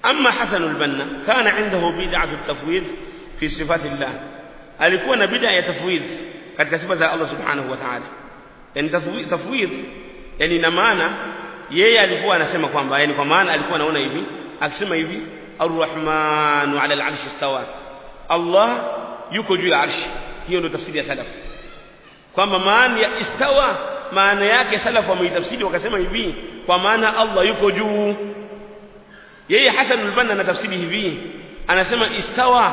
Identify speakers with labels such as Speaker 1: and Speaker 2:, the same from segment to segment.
Speaker 1: amma Hasan al-Banna kana indahu bid'atu at-tafwid fi sifatillah alikuwa na bid'a ya tafwid katika sifa za Allah subhanahu wa ta'ala yani tafwid yani ina maana yeye alikuwa anasema kwamba yani kwa maana alikuwa anaona hivi akisema hivi ar-rahmanu 'ala al-'arshi istawa Allah yuko juu ya arshi hiyo ndio tafsiri ya salaf kwamba maana ya istawa maana yake salaf wameitafsiri wakasema hivi kwa maana Allah yuko juu yeye Hasan al-Banna anatafsiri hivi anasema istawa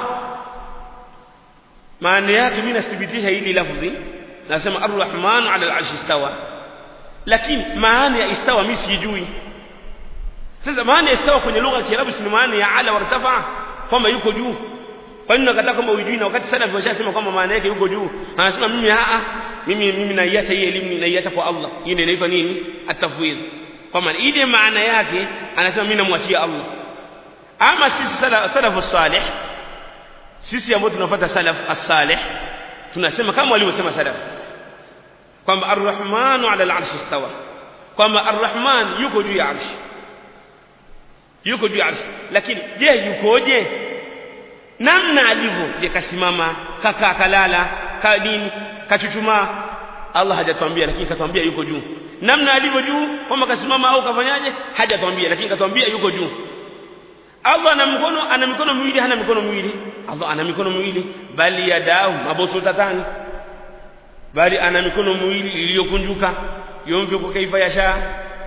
Speaker 1: maana yake mimi nathibitisha hili lafzi nasema ar-rahmanu 'ala al-'arshi istawa lakini maana ya istawa mimi sijui sasa maana ya istawa kwenye lugha ya Kiarabu si maana ya ala wartafa kwamba yuko juu kwa nini nakataa kwamba ujui na wakati salafi washasema kwamba maana yake yuko juu anasema mimi a mimi mimi naiacha hii elimu naiacha kwa Allah hii ndio inaitwa nini at-tafwidh kwa maana ile maana yake anasema mimi namwachia Allah ama sisi salafu salih sisi ambao tunafuata salaf as-salih tunasema kama walivyosema salaf kwamba ar-rahmanu 'ala al-'arshi istawa kwamba ar-rahman yuko juu ya arshi yuko juu ya arshi lakini je yukoje namna alivyo je kasimama kaka kalala ka nini kachuchumaa Allah hajatuambia lakini katuambia yuko juu namna alivyo juu kama kasimama au kafanyaje hajatuambia lakini katuambia yuko juu Allah ana mkono ana mikono miwili hana mikono miwili Allah ana mikono miwili bali yadahu mabusutatani bali ana mikono miwili iliyokunjuka yomvyo kaifa yasha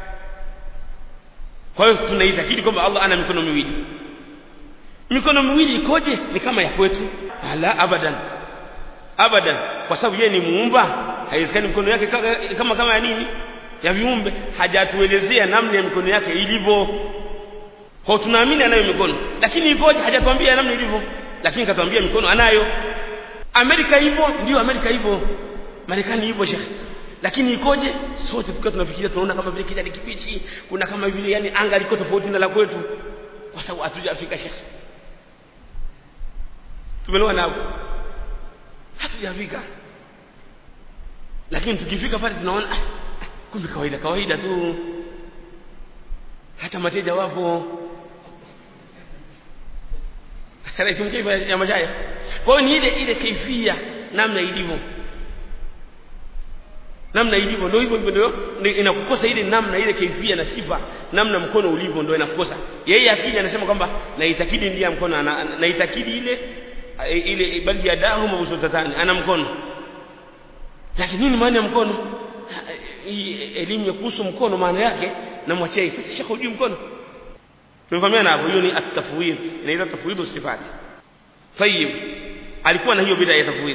Speaker 1: kwa hiyo tunaitakidi kwamba Allah ana mikono miwili mikono miwili ikoje ni kama ya kwetu ala abadan abadan kwa sababu yeye ni muumba haiwezekani mikono yake kama kama ya nini ya viumbe hajatuelezea namna ya mikono yake ilivyo kwa tunaamini anayo mikono lakini ikoje hajatuambia namna ilivyo lakini katuambia mikono anayo Amerika hivyo ndio Amerika hivyo Marekani hivyo shekhi lakini ikoje sote tukiwa tunafikiria tunaona kama vile kijani kibichi kuna kama vile yani anga liko tofauti na la kwetu kwa sababu hatujafika shekhi tumeelewa nao hatujafika lakini tukifika pale tunaona ah, kumbe kawaida kawaida tu hata mateja wapo raitum kaifa ya mashaya kwa hiyo ni ile ile kaifia namna ilivyo namna ilivyo ndio hivyo hivyo ndio inakukosa ile namna ile kaifia na sifa namna mkono ulivyo ndio inakukosa yeye akili anasema kwamba naitakidi ndiye mkono naitakidi ile ile bali yadahu mabsutatani ana mkono lakini nini maana ya mkono elimu ya kuhusu mkono maana yake na mwachei sasa shekho hujui mkono tumefahamiana hapo hiyo ni at-tafwid inaitwa tafwidhu sifati tayib alikuwa na hiyo bid'a ya tafwid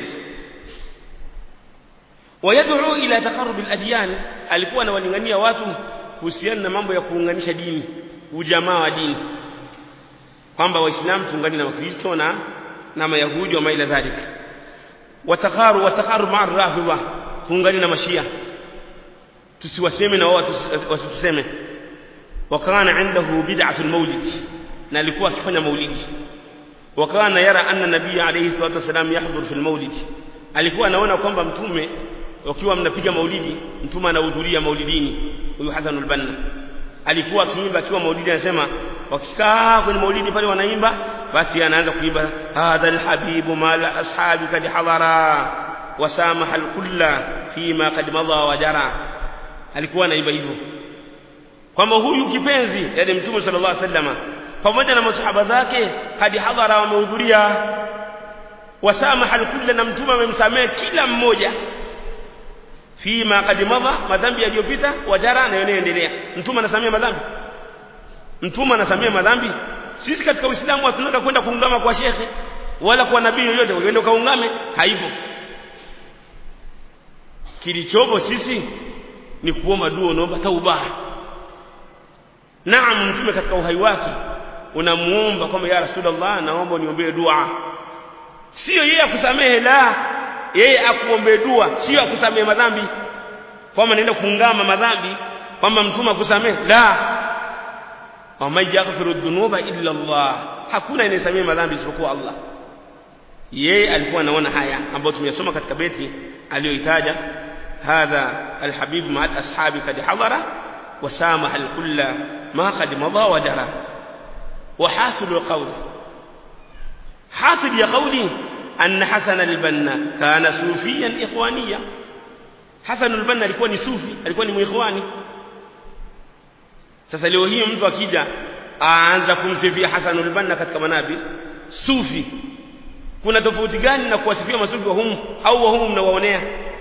Speaker 1: wayad'u ila taqarrub al-adyan alikuwa anawalingania watu kuhusiana na mambo ya kuunganisha dini ujamaa wa dini kwamba waislamu tuungane na wakristo na na mayahudi wa maila dhalika watakharu watakharu ma'a rafidha tuungane na mashia tusiwaseme na wao wasituseme wakana indahu bid'atul maulid na alikuwa akifanya maulidi wakana yara anna nabii alayhi salatu wasalam yahdhur fil maulid alikuwa anaona kwamba mtume wakiwa mnapiga maulidi mtume anahudhuria maulidini huyu Hasan al-Banna alikuwa akiimba akiwa maulidi anasema wakikaa kwenye maulidi pale wanaimba basi anaanza kuimba hadha alhabibu mala ashabi kad hadara wasamaha alkulla fima kad madha wa jara alikuwa anaimba hivyo kwamba huyu kipenzi yani mtume sallallahu alaihi wasallam pamoja na masahaba zake hadi hadhara wamehudhuria wasamaha alkulla na mtume amemsamehe kila mmoja fima kad madha madhambi yaliyopita wajara na yanayoendelea mtume anasamea madhambi mtume anasamea madhambi sisi katika uislamu hatunataka kwenda kuungama kwa shekhe wala kwa nabii yoyote uende ukaungame haipo kilichopo sisi ni kuomba dua unaomba tauba naam mtume katika uhai wake unamuomba kwamba ya rasulullah naomba uniombee dua sio yeye akusamehe la yeye akuombee dua sio akusamehe madhambi kwamba naenda kuungama madhambi kwamba mtume akusamehe la waman yaghfiru dhunuba illa Allah hakuna anayesamehe madhambi isipokuwa Allah yeye alikuwa anaona haya ambayo tumeyasoma katika beti aliyoitaja hadha alhabib ma'al ashabi kad hadara wasamaha alkulla ma qad madha wa jara وحاصل القول حاصل يا قولي أن حسن البنا كان صوفيا إخوانيا حسن البنا alikuwa ni sufi alikuwa ni muikhwani sasa leo hii mtu akija aanza kumsifia Hasan al-Banna katika manabir sufi kuna tofauti gani na kuwasifia masufi wa humu au wa humu mnawaonea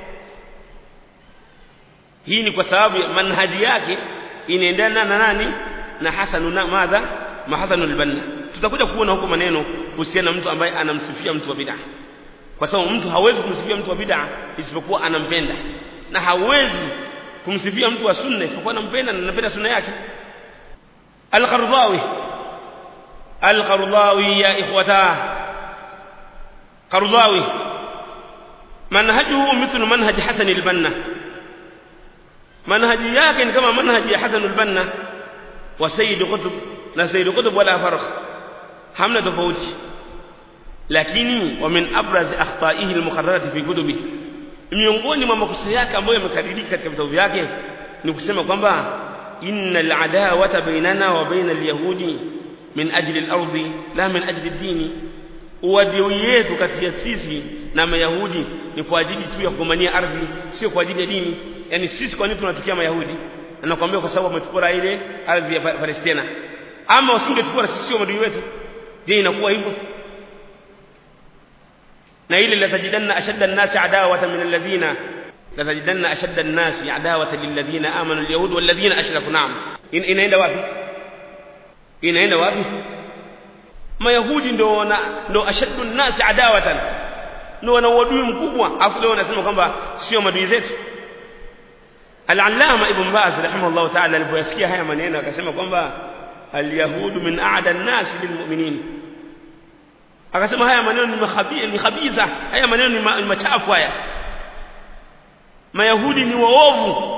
Speaker 1: hii ni kwa sababu manhaji yake inaendana na nani na Hasan na madha ma Hasan al-Banna tutakuja kuona huko maneno kuhusiana na mtu ambaye anamsifia mtu wa bid'ah kwa sababu mtu hawezi kumsifia mtu wa bid'ah isipokuwa anampenda na hawezi kumsifia mtu wa sunna isipokuwa anampenda na anapenda sunna yake al-Qardawi al-Qardawi ya ikhwata Qardawi manhajuhu mithlu manhaj Hasan al-Banna manhaji yake ni kama manhaji ya Hasan al-Banna wa Sayyid Qutb na Sayyid Qutb wala farq hamna tofauti lakini wa min abraz akhtaihi al-muqarrarati fi kutubi miongoni mwa makosa yake ambayo yamekadirika katika vitabu vyake ni kusema kwamba innal adawata bainana wa baina al-yahudi min ajli al-ardi la min ajli ad-dini uadui yetu kati ya sisi na mayahudi ni kwa ajili tu ya kugombania ardhi sio kwa ajili ya dini yani sisi kwa nini tunatukia mayahudi na nakwambia kwa sababu wametupora ile ardhi ya Palestina ama wasingetupora sisi sio madui wetu je inakuwa hivyo na ile latajidanna ashadda an-nasi adawatan min alladhina latajidanna ashadda an-nasi adawatan lilladhina amanu al-yahud walladhina ashraku na'am inaenda wapi inaenda wapi mayahudi ndo wana ndo ashaddu an-nasi adawatan ndo wana uadui mkubwa afu leo wanasema kwamba sio madui zetu al-allama ibn baz rahimahullah ta'ala alipoyasikia haya maneno akasema kwamba al-yahudu min a'da an-nas lilmu'minin akasema haya maneno ni makhabia ni khabitha haya maneno ni, ma, ni machafu haya mayahudi ni waovu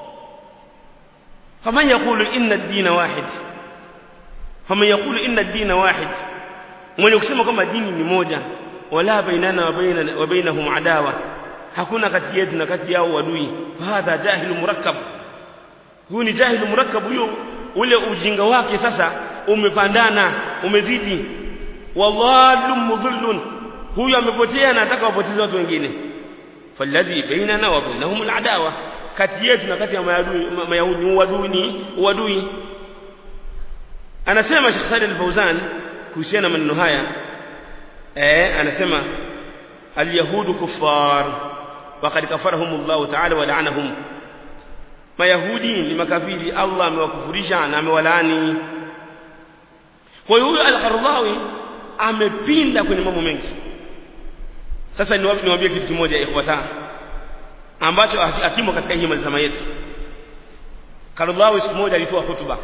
Speaker 1: faman yaqulu inna ad-din wahid faman yaqulu inna ad-din wahid mwenye kusema kwamba dini ni moja wala bainana wa baina wa bainahum adawa hakuna kati yetu na kati yao wadui hadha jahilu murakkab huyu ni jahilu murakkab huyo ule ujinga wake sasa umepandana umezidi wadhallun mudhillun huyu amepotea na anataka wapoteze watu wengine falladhi bainana wa bainahum aladawa kati yetu na kati ya mayahudi mayahudi uadui ni uadui anasema Sheikh Saleh Al-Fauzan kuhusiana maneno haya eh anasema alyahudu kuffar وقد كفرهم الله تعالى ولعنهم mayahudi ni makafiri Allah amewakufurisha na amewalaani kwa hiyo huyo al-Qardawi amepinda kwenye mambo mengi sasa niwaambie kitu kimoja ikhwata ambacho hakimo katika hii mazama yetu Qardawi siku moja alitoa hutuba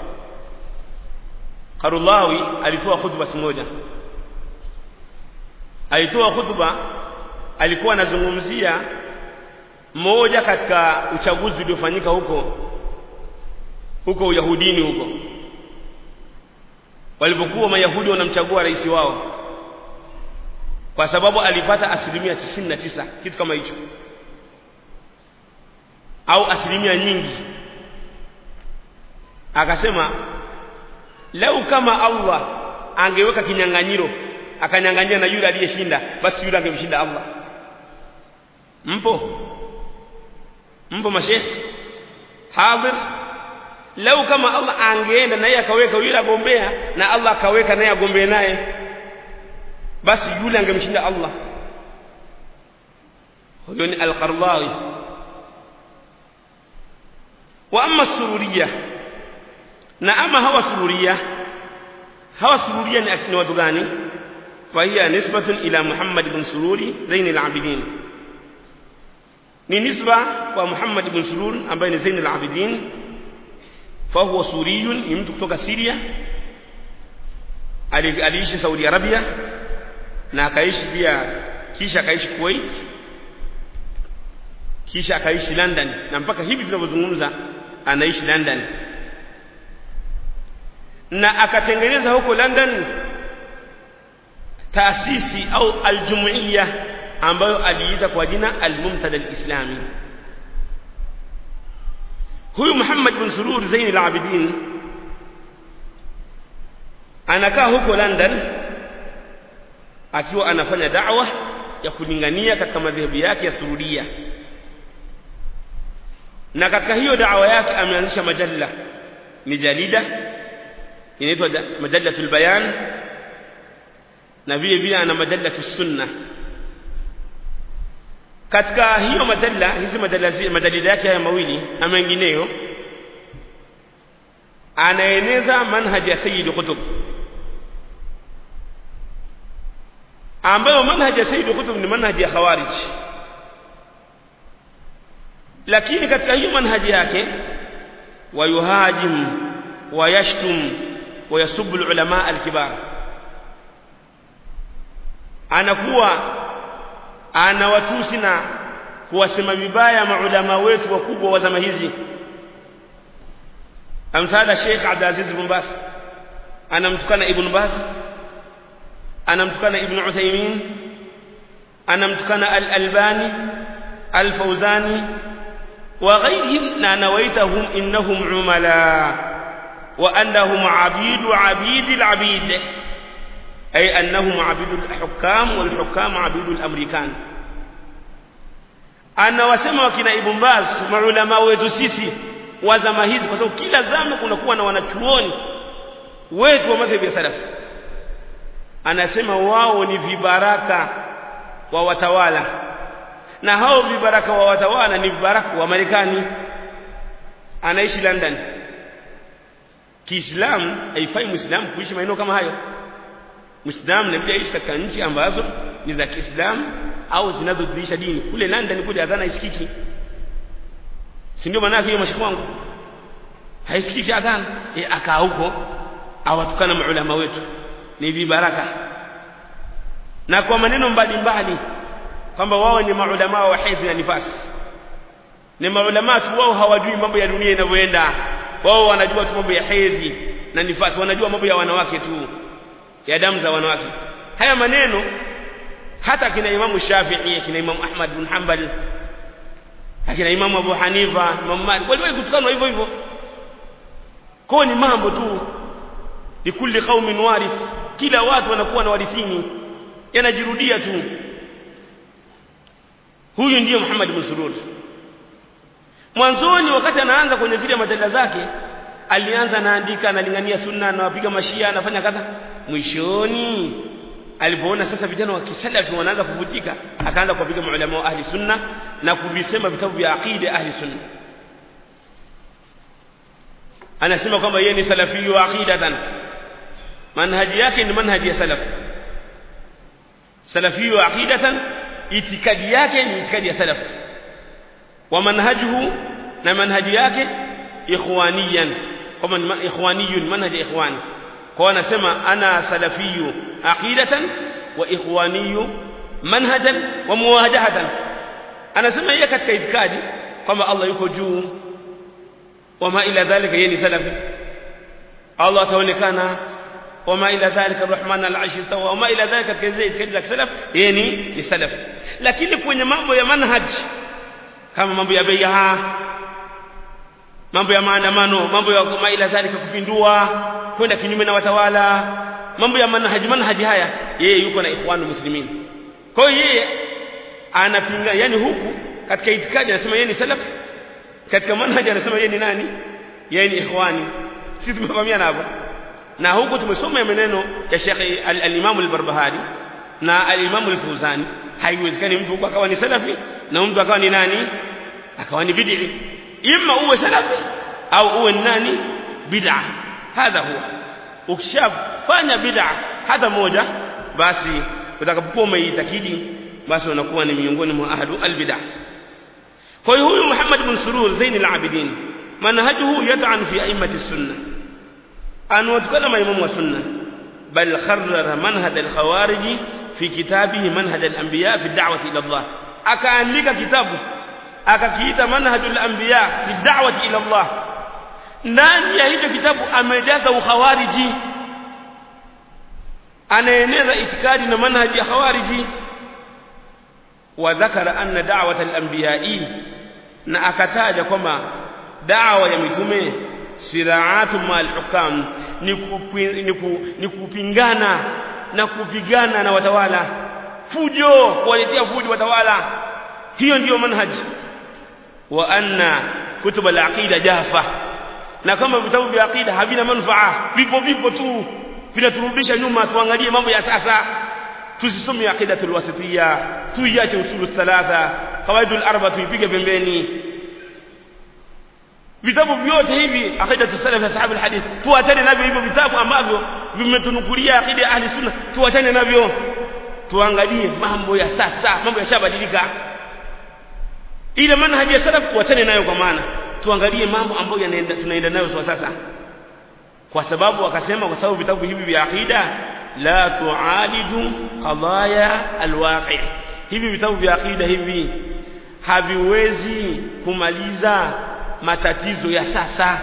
Speaker 1: Qardawi alitoa hutuba siku moja alitoa hutuba alikuwa anazungumzia moja katika uchaguzi uliofanyika huko huko Uyahudini huko walipokuwa Mayahudi wanamchagua rais wao kwa sababu alipata asilimia tisini na tisa kitu kama hicho au asilimia nyingi akasema lau kama Allah angeweka kinyang'anyiro akanyang'anyia na yule aliyeshinda basi yule angemshinda Allah mpo mpo mashehe hadhir lau kama Allah angeenda naye akaweka yule agombea na Allah akaweka naye agombee naye basi yule angemshinda Allah huyo ni al-Qardawi wa amma sururiya na ama hawa sururiya hawa sururiya ni akina watu gani فهي نسبة إلى محمد بن سرور زين العابدين ni nisba kwa Muhammad ibn Surur ambaye ni Zain al-Abidin fahuwa suriyun ni mtu kutoka Syria aliishi Saudi Arabia na akaishi pia kisha akaishi Kuwait kisha akaishi London na mpaka hivi tunavyozungumza anaishi London na akatengeneza huko London taasisi au aljumuiya ambayo aliita kwa jina al-Mumtada al-Islami huyu Muhammad bin Surur Zain al-Abidin anakaa huko London akiwa anafanya da'wa ya kulingania katika madhehebu yake ya surudia na katika hiyo da'wa yake ameanzisha majalla ni jalida inaitwa majallatul bayan na vile vile ana majallatus sunna katika hiyo majalla hizi majalida yake haya mawili na mengineyo anaeneza manhaji ya Sayyid Qutb ambayo manhaji ya Sayyid Qutb ni manhaji ya Khawarij lakini katika hiyo manhaji yake wayuhajim wayashtum wayasubbu ulama alkibar anakuwa anawatusi na kuwasema vibaya maulama wetu wakubwa wa zama hizi amthala Sheikh Abdul Aziz bin Baz anamtukana Ibn Baz anamtukana Ibn Uthaymeen anamtukana Al-Albani Al-Fawzani وغيرهم نويتهم إنهم عملاء وأنهم عبيد عبيد العبيد أي أنهم عبيد الحكام والحكام عبيد الأمريكان أنا وسمى وكنا ابن باز معلماء wetu sisi wa zama hizi kwa sababu kila zama kunakuwa na wanachuoni wetu wa madhhabi ya salaf anasema wao ni vibaraka wa watawala na hao vibaraka wa watawala ni vibaraka wa Marekani anaishi London Kiislamu haifai Muislamu kuishi maeneo kama hayo Muislamu inabidi aishi katika nchi ambazo ni za Kiislamu au zinazodhihirisha dini kule London kule adhana isikiki si ndio maana hiyo mashaka wangu haisikiki adhana e, akaa huko awatukana maulama wetu ni vibaraka na kwa maneno mbalimbali kwamba wao ni maulama wa hedhi na nifasi ni maulama tu wao hawajui mambo ya dunia inavyoenda wao wanajua tu mambo ya hedhi na nifasi wanajua mambo ya wanawake tu ya damu za wanawake haya maneno hata kina imamu Shafi'i kina imamu Ahmad bin Hanbal akina imamu Abu Hanifa imamu Malik waliwahi kutukanwa hivyo hivyo kwa ni mambo tu likulli qaumin warith kila watu wanakuwa na warithini yanajirudia tu huyu ndiyo Muhammad bin Surur mwanzoni wakati anaanza kwenye zile madalla zake alianza anaandika analingania sunna anawapiga mashia anafanya kadha mwishoni alipoona sasa vijana wa kisalafi wanaanza kuvutika akaanza kuwapiga maulama wa ahli sunna na kuvisema vitabu vya aqida ahli sunna anasema kwamba yeye ni salafi wa aqidatan manhaji yake ni manhaji ya salaf salafi wa aqidatan itikadi yake ni itikadi ya salaf wa manhajuhu na manhaji yake ikhwaniyan kama ni ikhwaniyun manhaji ikhwani kwa anasema ana salafiyu aqidatan wa ikhwaniyu manhajan wa muwajahatan anasema yeye katika itikadi kwamba Allah yuko juu wama ila dhalika yeye ni salafi Allah ataonekana wama ila dhalika arrahman al-arsh istawa wama ila dhalika katika itikadi za salaf yeye ni ni salafi lakini kwenye mambo ya manhaj kama mambo ya bai'a mambo ya maandamano mambo ya kama ila dhalika kupindua kwenda kinyume na watawala mambo ya manhaji manhaji haya yeye yuko na ikhwanu muslimin kwa hiyo yeye anapinga yani huku katika itikadi anasema yeye ni salaf katika manhaji anasema yeye ni nani yeye ni ikhwani sisi tumefahamiana hapo na huku tumesoma maneno ya Sheikh al-Imam al-Barbahari na al-Imam al-Fuzani haiwezekani mtu huko akawa ni salafi na mtu akawa ni nani akawa ni bid'i imma uwe salafi au uwe nani bid'a hadha huwa ukishafanya bid'a hata moja basi utakapokuwa umeitakidi basi unakuwa ni miongoni mwa ahlu albid'a kwa hiyo huyu Muhammad bin Surur Zain al-Abidin manhajuhu yat'an fi a'immati sunnah anawatukana maimamu wa sunna bal kharrara manhaj al-khawarij fi kitabihi manhaj al-anbiya fi ad-da'wati ila Allah akaandika kitabu akakiita manhajul anbiya fi da'wati ila Allah ndani ya hicho kitabu amejaza ukhawariji anaeneza itikadi na manhaji ya khawariji wa dhakara anna da'wat al-anbiya'i na akataja kwamba da'wa ya mitume siraatu ma'al hukam ni, kupi, ni, ku, ni kupingana na kupigana na watawala fujo kuwaletea fujo watawala hiyo ndiyo manhaji wa anna kutub al-aqida jafa na kama vitabu vya aqida havina manufaa vipo vipo tu vinaturudisha nyuma tuangalie mambo ya sasa tusisome aqidatul wasitiyya tuiache usulu thalatha qawaidul arba tuipige pembeni vitabu vyote hivi aqidatu salaf ashabul hadith tuachane navyo hivyo vitabu ambavyo vimetunukulia aqida ahli sunna tuachane navyo tuangalie mambo ya sasa mambo yashabadilika ile manhaji ya salaf tuachane nayo kwa maana tuangalie mambo ambayo yanaenda tunaenda nayo kwa sasa kwa sababu wakasema kwa sababu vitabu hivi vya aqida la tualiju qadaya alwaqi hivi vitabu vya aqida hivi haviwezi kumaliza matatizo ya sasa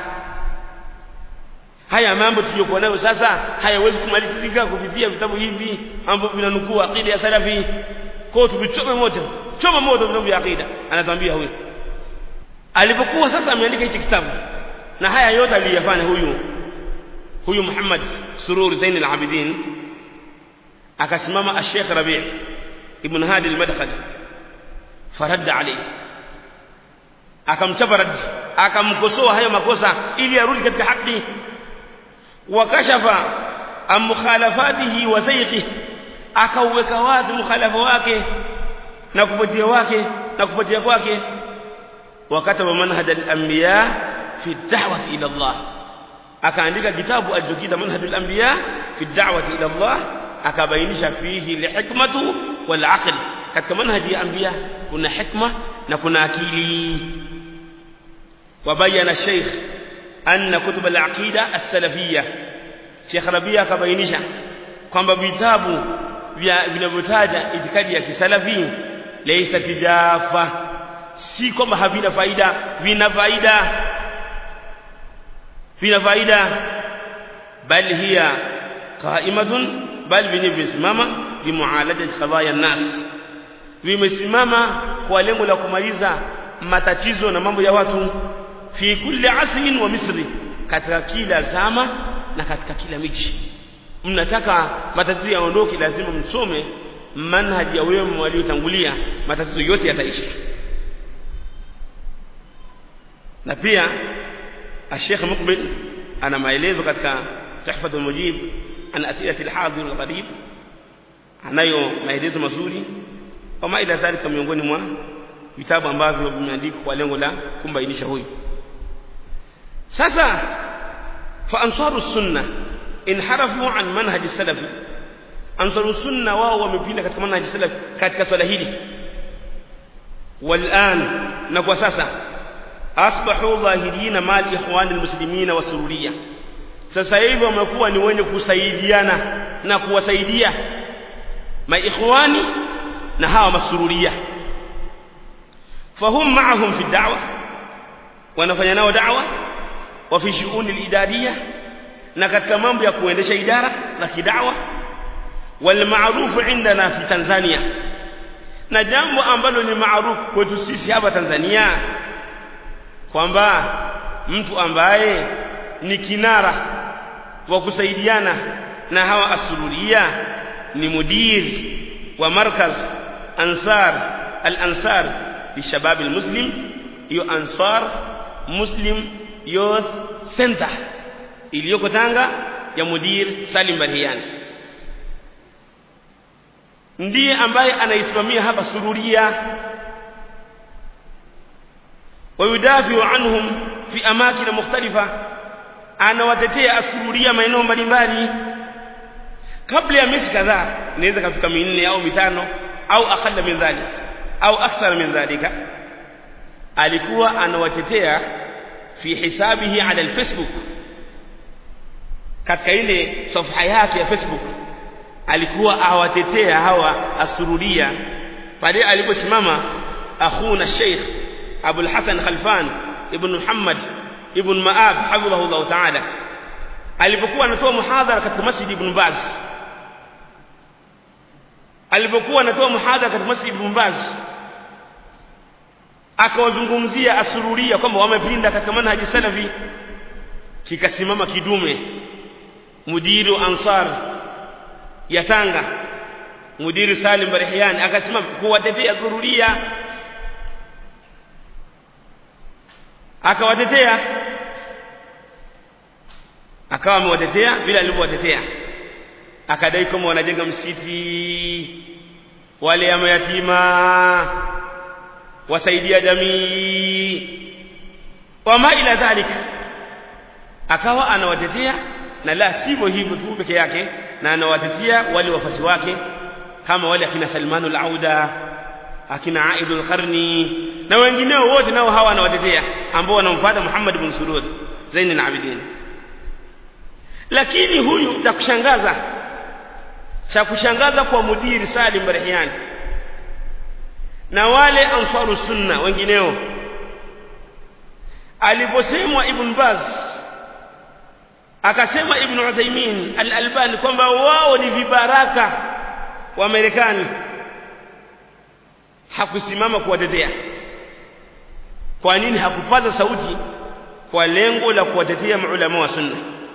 Speaker 1: haya mambo tuliyokuwa nayo sasa hayawezi kumalizika kupitia vitabu hivi ambavyo vinanukuu aqida ya salafi kwa tuvichome moto choma moto vitabu vya aqida anatuambia huyu alipokuwa sasa ameandika hichi kitabu na haya yote aliyafanya huyu huyu Muhammad Surur Zain al-Abidin akasimama al-Sheikh Rabi' ibn Hadi al-Madkhali faradda alayhi akamchapa rad akamkosoa hayo makosa ili arudi katika haki wakashafa am mukhalafatihi wa sayqi akauweka wazi mukhalafa wake na kupotea wake na kupotea kwake wakataba manhaj al-anbiya fi ad-da'wati ila Allah akaandika kitabu alichokita manhaj al-anbiya fi ad-da'wati ila Allah akabainisha fihi lihikmatu wal aql katika manhaji ya anbiya kuna hikma na kuna akili wabayana sheikh anna kutub al-aqida as-salafiyya Sheikh Rabia akabainisha kwamba vitabu vinavyotaja itikadi ya kisalafi laysa tijafa si kwamba havina faida vina faida vina faida bal hiya qa'imatun bal vinavyosimama bimualajati sabaya nas vimesimama kwa lengo la kumaliza matatizo na mambo ya watu fi kulli asrin wa misri katika kila zama na katika kila miji mnataka matatizo yaondoke lazima msome manhaji ya wema waliotangulia matatizo yote yataisha na pia الشيخ مقبل أنا maelezo katika تحفة المجيب عن أسئلة الحاضر والغريب anayo maelezo mazuri kama ila dhalika miongoni mwa vitabu ambavyo vimeandikwa kwa lengo la kumbainisha huyu sasa fa ansaru sunna inharafu an manhaj salafi ansaru sunna wao wamepinda katika manhaj salafi katika swala hili والآن na kwa sasa asbahu dhahirina mal ikhwan almuslimina wasururiya sasa hivi wamekuwa ni wenye kusaidiana na kuwasaidia maikhwani na hawa masururia fahum ma'ahum fi da'wa wanafanya nao da'wa wa fi shu'uni al-idariya na katika mambo ya kuendesha idara za kidawa wal ma'ruf indana fi Tanzania na jambo ambalo ni maarufu kwetu sisi hapa Tanzania kwamba mtu ambaye ni kinara wa kusaidiana na hawa asururia ni mudir wa markaz ansar al-ansar lishabab al-muslim hiyo ansar muslim youth center iliyoko Tanga ya mudir Salim Bariani ndiye ambaye anaisimamia hapa sururia ويدافع عنهم في اماكن مختلفه anawatetea asururia maeneo mbalimbali kabla ya miezi kadhaa inaweza kafika minne au mitano au akalla min dhalik au akthar min dhalika alikuwa anawatetea fi hisabihi ala alfacebook katika ile safha yake ya facebook alikuwa awatetea hawa asururia pale aliposimama akhuna sheikh Abu al-Hasan Khalfan ibn Muhammad ibn Ma'ab hafidhahu Allah ta'ala alipokuwa anatoa muhadhara katika Masjid Ibn Baz alipokuwa anatoa muhadhara katika Masjid Ibn Baz akawazungumzia asururia kwamba wamepinda katika manhaji salafi kikasimama kidume mudiru ansar ya Tanga mudiri Salim Barihiani akasema kuwatetea dhururia akawatetea akawa amewatetea vile alivyowatetea akadai kama wanajenga msikiti wale ya mayatima wasaidia jamii wama ila dhalika akawa anawatetea na la sivyo hivyo tu peke yake na anawatetea wale wafasi wake kama wale akina Salman al-Auda akina Aid al-Qarni na wengineo wote nao hawa anawatetea ambao wanamfuata Muhammad ibn Surud Zain al-Abidin lakini huyu cha kushangaza cha kushangaza kwa mudiri Salim Barahiani na wale ansaru sunna wengineo aliposemwa Ibn Baz akasema Ibn Uthaymeen al-Albani kwamba wao ni vibaraka wa Marekani hakusimama kuwatetea kwa nini hakupaza sauti kwa lengo la kuwatetea maulama wa sunna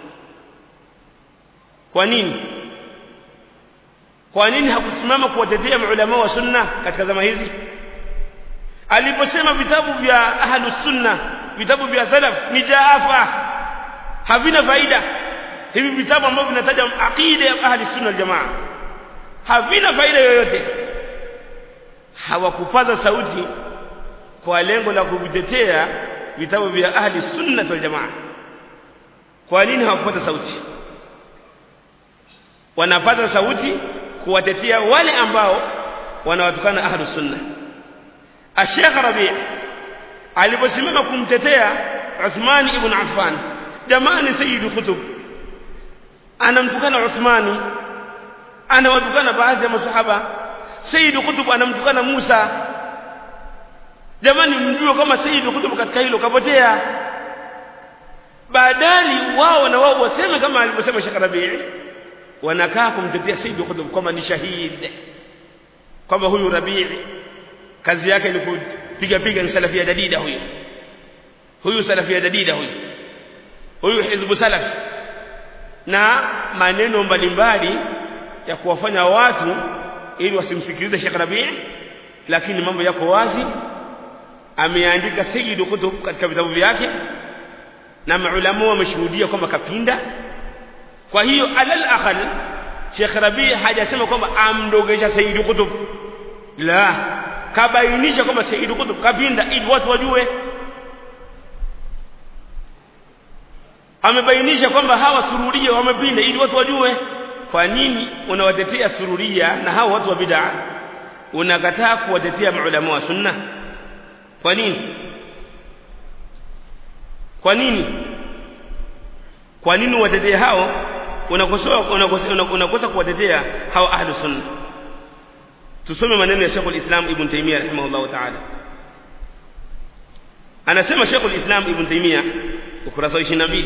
Speaker 1: kwa nini kwa nini hakusimama kuwatetea maulama wa sunna katika zama hizi aliposema vitabu vya ahlus sunna vitabu vya salaf ni jaafa havina faida hivi vitabu ambavyo vinataja aqida ya ahli sunna wal jamaa havina faida yoyote hawakupaza sauti kwa lengo la kuvitetea vitabu vya ahli sunna wal jamaa kwa nini hawakupata sauti wanapata sauti kuwatetea wale ambao wanawatukana ahli sunna Sheikh Rabi' aliposimama kumtetea Uthman ibn Affan jamani sayyid kutub anamtukana Uthmani anawatukana baadhi ya masahaba sayyid kutub anamtukana Musa jamani mjue kama sayyid kutub katika hilo kapotea badali wao na wao waseme kama alivyosema Sheikh Rabi' wanakaa kumtetea sayyid kutub kama ni shahid kwamba huyu Rabi' kazi yake ni kupiga piga ni salafia dadida huyu huyu salafia dadida huyu huyu hizbu salaf na maneno mbalimbali ya kuwafanya watu ili wasimsikilize Sheikh Rabi' lakini mambo yako wazi ameandika Sayyid Qutb katika vitabu vyake na maulama wameshuhudia kwamba kapinda kwa hiyo alal aqal Sheikh Rabi' hajasema kwamba amdogesha Sayyid Qutb la kabainisha kwamba Sayyid Qutb kapinda ili watu wajue amebainisha kwamba hawa sururia wamepinda ili watu wajue kwa nini unawatetea sururia na hawa watu wa bid'a unakataa kuwatetea maulama wa sunna kwa nini kwa nini kwa nini watetee hao unakosoa unakosa unakosa kuwatetea hao ahlu sunna tusome maneno ya Sheikh al-Islam Ibn Taymiyyah rahimahullah ta'ala anasema Sheikh al-Islam Ibn Taymiyyah ukurasa 22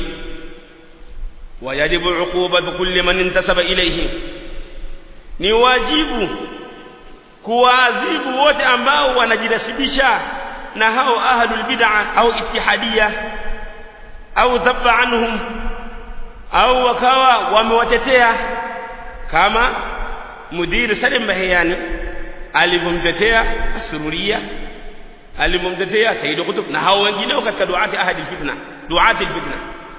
Speaker 1: ويجب عقوبة كل من انتسب إليه ni wajibu kuwaadhibu wote ambao wanajinasibisha na hao ahlul bid'a au ittihadia au dhabba anhum au wakawa wamewatetea kama mudiri Salim Bahiyani alivyomtetea Asururia alivyomtetea Said Qutb na hao wengineo katika duati ahadi fitna duati fitna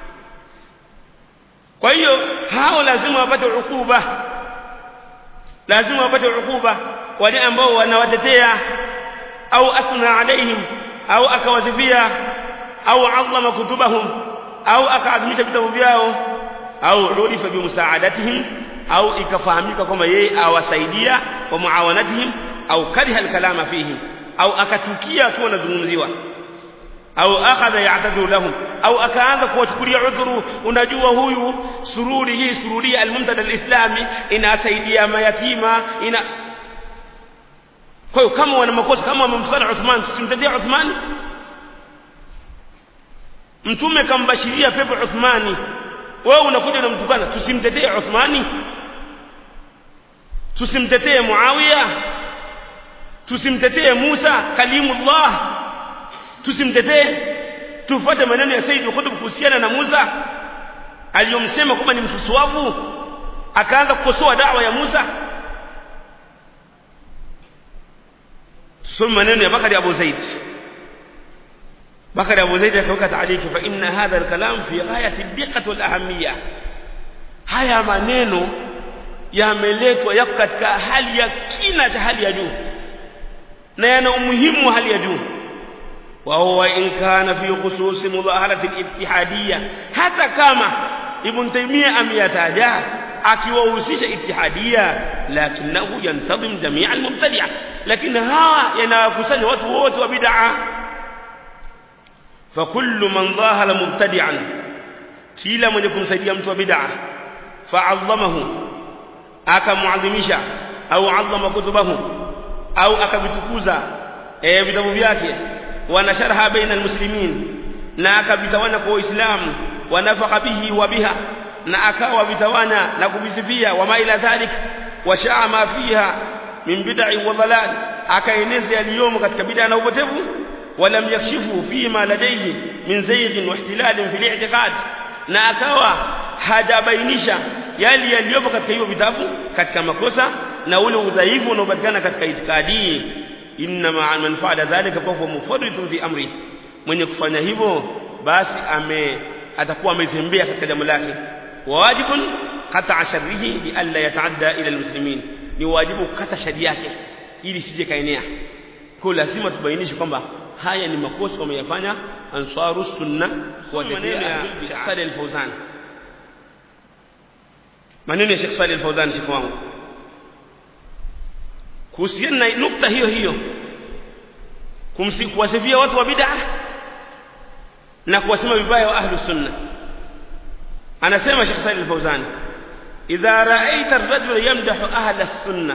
Speaker 1: kwa hiyo hao lazima wapate ukuba lazima wapate ukuba wale ambao wanawatetea au athna alaihim au akawazifia au azama kutubahum au akaadhimisha vitabu vyao au ulifa bimusaadatihim au ikafahamika kwamba yeye awasaidia wa muawanatihim au kariha alkalama fihim au akatukia akiwa anazungumziwa au akhadha ya'tadhiru lahum au akaanza kuwachukulia udhuru unajua huyu sururi hii sururi almumtada alislami inasaidia mayatima ina kwa hiyo kama wana makosa kama wamemtukana Uthman simtetee Uthman mtume kambashiria pepo Uthmani wewe unakuja unamtukana tusimtetee Uthmani tusimtetee Muawiya tusimtetee Musa kalimullah tusimtetee tufuate maneno ya Said Qutb kuhusiana na Musa aliyomsema kwamba ni msusuavu akaanza kukosoa dawa ya Musa ثم maneno ya Bakari Abu Zaid Bakari Abu Zaid akaweka taariki fa inna hadha al-kalam fi ghayati ad-diqqah wal ahamiyah haya maneno yameletwa yako katika hali ya kina cha hali ya juu na yana umuhimu wa hali ya juu wa huwa in kana fi khusus mudaharati al-ittihadiyya hata kama Ibn Taymiyyah ameyataja akiwahusisha ittihadia lakinahu yantadhim jamia almubtadi'a lakini hawa yanawakusanya watu wote wa bid'a fakullu man dhahara mubtadi'an kila mwenye kumsaidia mtu wa bid'a fa'azzamahu akamuadhimisha au azama kutubahu au akavitukuza eh vitabu vyake wanasharha baina almuslimin na akavitawana kwa waislamu wanafaka bihi wa biha na akawa vitawana na kuvisifia wama ila dhalik washaa ma fiha min bid'i wa dhalal akaeneza yaliyomo katika bid'a na upotevu walam yakshifu fima ladayhi min zayg wa ihtilal fi al-i'tiqad na akawa hajabainisha yali yaliyopo katika hivyo vitabu katika makosa na ule udhaifu unaopatikana katika itikadi inna ma man fa'ala dhalika fa huwa mufarritun fi amri mwenye kufanya hivyo basi ame atakuwa amezembea katika jambo lake واجب قطع شره بألا يتعدى إلى المسلمين ni wajibu kukata shari yake ili sije kaenea kwa lazima tubainishe kwamba haya ni makosa wameyafanya ansaru sunna wa maneno ya Sheikh Saleh Al-Fawzan maneno ya Sheikh Saleh Al-Fawzan shekhi wangu kuhusiana na nukta hiyo hiyo kumsikuwasifia watu wa bid'a na kuwasema vibaya wa ahlu sunna anasema Sheikh Salih Al-Fawzan idha ra'aita ar-rajula yamdahu ahla as-sunnah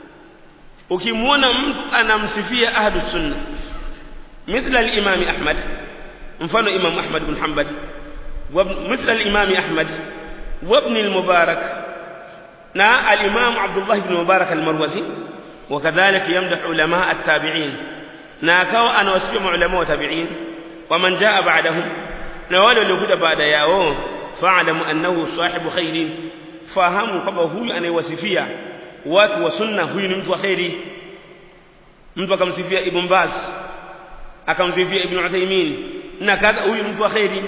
Speaker 1: ukimwona mtu anamsifia ahlu sunna mithla al-imam Ahmad mfano imam Ahmad bin Hanbal wa mithla al-imam Ahmad wa ibn al-Mubarak na al-imam Abdullah ibn Mubarak al-Marwazi وكذلك يمدح علماء التابعين na akawa anawasifia maulama wa tabi'in wa man jaa ba'dahum na wale waliokuja baada yao fa'lamu annahu sahibu khairin fahamu kwamba huyu anayewasifia watu wa sunna huyu ni mtu wa khairi mtu akamsifia ibn Baz akamsifia ibn Uthaymeen na kadha huyu ni mtu wa khairi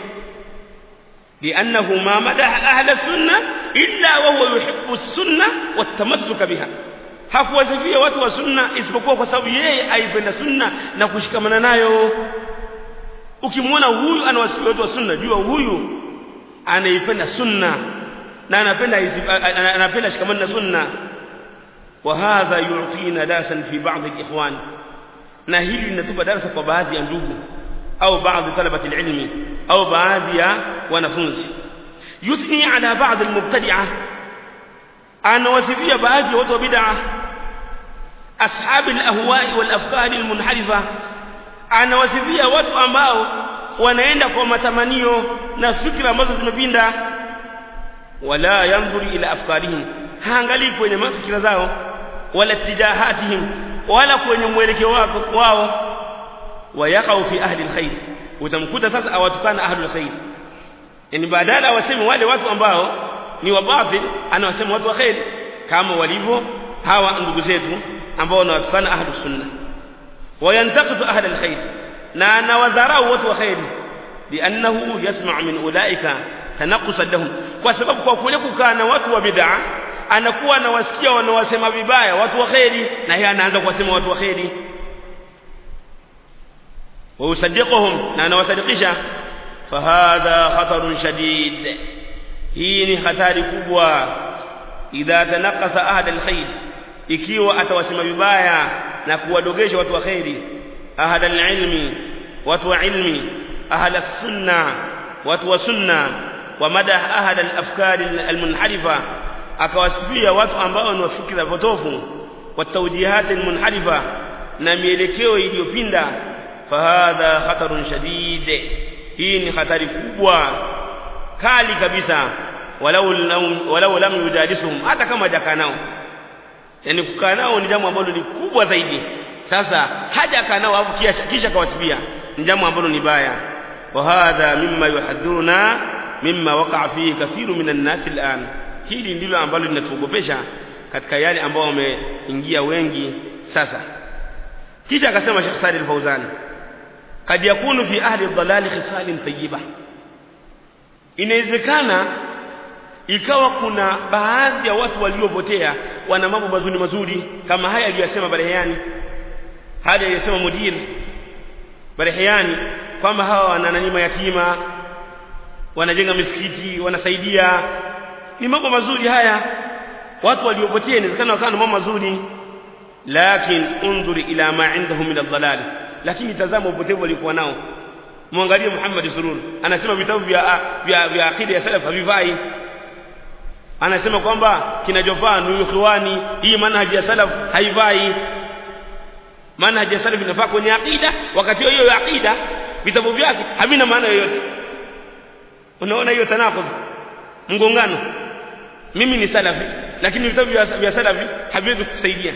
Speaker 1: لأنه ما مدح أهل السنة إلا وهو يحب السنة والتمسك بها hakuwasifia watu wa sunna isipokuwa kwa sababu yeye aipenda sunna na kushikamana nayo ukimwona huyu anawasifia watu wa sunna jua huyu anaipenda sunna na anapenda anapenda shikamana na sunna wa hadha yu'tina dasan fi ba'd al-ikhwan na hili linatupa darasa kwa baadhi ya ndugu au baadhi talabati ilmi au baadhi ya wanafunzi yuthni ala ba'd al-mubtadi'ah anawasifia baadhi ya watu wa bid'ah ashab al-ahwa'i wal-afkar al-munharifa anawasifia watu ambao wanaenda kwa matamanio na fikra ambazo zimepinda wala yanzuri ila afkarihim haangalii kwenye mafikira zao wala tijahatihim wala kwenye mwelekeo wao wayaqau fi ahli alkhair utamkuta sasa awatukana ahli alkhair yani badala awaseme wale watu ambao ni wa batil anawasema watu wa khair kama walivyo hawa ndugu zetu ambao wanawatukana ahli sunna wayantaqisu ahli alkhair na anawadharau watu wa khair liannahu yasma' min ulaika tanaqusan lahum kwa sababu kwa kule kukaa na watu wa bid'a anakuwa anawasikia wanawasema vibaya watu wa khairi na yeye anaanza kuwasema watu wa khairi wa usaddiquhum na anawasadikisha fahadha khatarun shadid hii ni hatari kubwa idha tanaqasa ahad alkhair ikiwa atawasema vibaya na kuwadogesha watu wa khairi ahad alilmi watu wa ilmi ahad as-sunna watu wa sunna wa madah ahad al-afkar al-munharifa akawasifia watu ambao ni wafikira potofu wa tawjihat al-munharifa na mielekeo iliyopinda fahadha khatarun shadid hii ni hatari kubwa kali kabisa walau walau lam yujadisuhum hata kama hajakaa nao yani kukaa nao ni jambo ambalo ni kubwa zaidi sasa hajakaa nao afu kisha kisha kawasifia ni jambo ambalo ni baya wa hadha mimma yuhadhuruna mimma waqa'a fihi kathiru minan nas al'an hili ndilo ambalo linatuogopesha katika yale ambao wameingia wengi sasa kisha akasema Sheikh Salih Al-Fauzan kad yakunu fi ahli dhalali khisalin tayyiba inawezekana ikawa kuna baadhi ya watu waliopotea wana mambo mazuri mazuri kama haya aliyosema Barehani haya aliyosema mudir Barehani kwamba hawa wana nani mayatima wanajenga misikiti wanasaidia ni mambo mazuri haya watu waliopotea inawezekana wakawa na mambo mazuri lakin unzuri ila ma indahum min ad-dhalal lakini tazama upotevu walikuwa nao muangalie Muhammad Surur anasema vitabu vya vya, vya akida ya salaf havifai anasema kwamba kinachofaa ni ikhwani hii manhaji ya salaf haifai manhaji ya salaf inafaa kwenye akida wakati hiyo ya akida vitabu vyake havina maana yoyote unaona hiyo tanakudh mgongano mimi ni salafi lakini vitabu vya salafi haviwezi kusaidia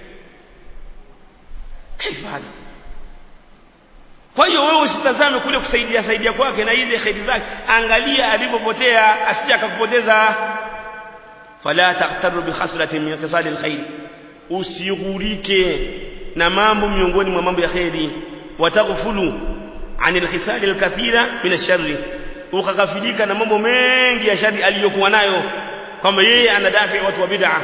Speaker 1: kaifa hali kwa hiyo wewe usitazame kule kusaidia saidia kwake na ile khairi zake angalia alipopotea asije akakupoteza fala taqtaru bi khasratin min iktisadi alkhair usighurike na mambo miongoni mwa mambo ya khairi wataghfulu an alkhisal alkathira min alsharri ukakafilika na mambo mengi ya shari aliyokuwa nayo kwamba yeye anadafi watu wa bid'a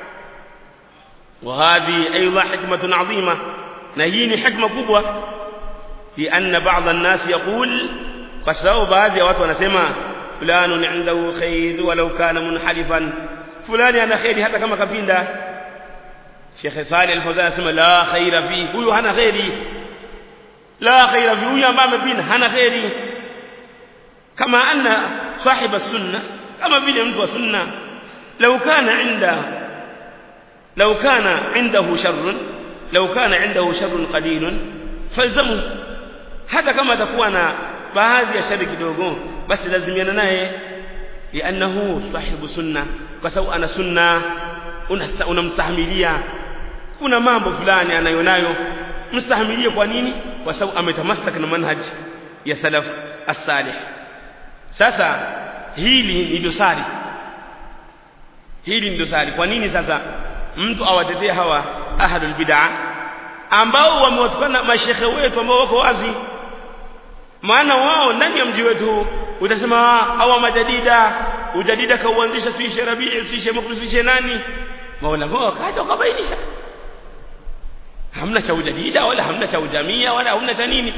Speaker 1: وهذه ايضا حكمه عظيمه نهيني حكمه kubwa لان بعض الناس يقول فسبب baadhi ya watu wanasema fulani indahu khair walau kana munhalifan fulani ana khairi hata kama kapinda Sheikh Saleh Al-Fawzan anasema la khaira fi huyu hana khairi la khaira fi huyu ambaye amepinda hana khairi kama anna sahiba sunna kama vile mtu wa sunna لو كان عنده لو كان عنده شر لو كان عنده شر قليل فالزمه hata kama atakuwa na baadhi ya shari kidogo basi lazimiana naye lianahu sahibu sunna kwa sababu ana sunna unamstahimilia kuna mambo fulani anayonayo mstahimilie kwa nini kwa sababu ametamasaka na manhaj ya salaf as-salih sasa hili ni dosari hili ni dosari kwa nini sasa mtu awatetee hawa ahlul bid'ah ambao wamewatukana mashekhe wetu ambao wako wazi maana wao ndani ya mji wetu utasema hawa majadida ujadida kauanzisha si Sheikh Rabii si Sheikh Muklis si nani maulama wakaja wakabainisha hamna cha ujadida wala hamna cha ujamia wala hamna cha nini